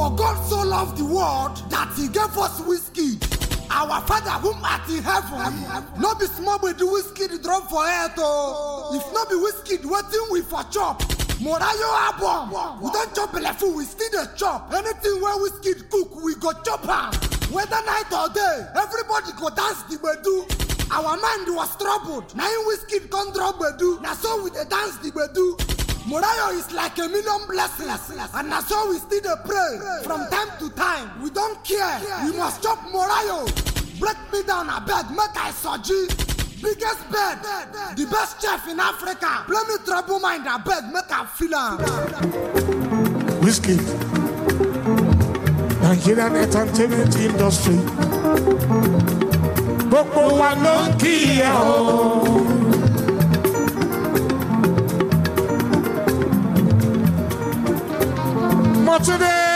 For God so loved the world that he gave us whiskey. Our father whom art in heaven, no be small with the whiskey drop for earth oh. If no be whiskey, wetin we for chop? Morayo album, we don chop belleful, we still dey chop. Anything wey whiskey cook, we go chop am. Whether night or day, everybody go dance the gbedu. Our mind was troubled, na him whiskey come drop gbedu. Na so we dey dance the gbedu. Morayo is like a million blessings, and na so we still dey pray. From time to time, we don't care. We must chop Morayo. Break me down, abeg, make I soji. Biggest bed, the best chef in Africa. Play me trouble mind, abeg, make I feel am. Whiskey. Nigerian entertainment industry. Gbogbo wa ló ń kí ẹ o. Mọ̀túndé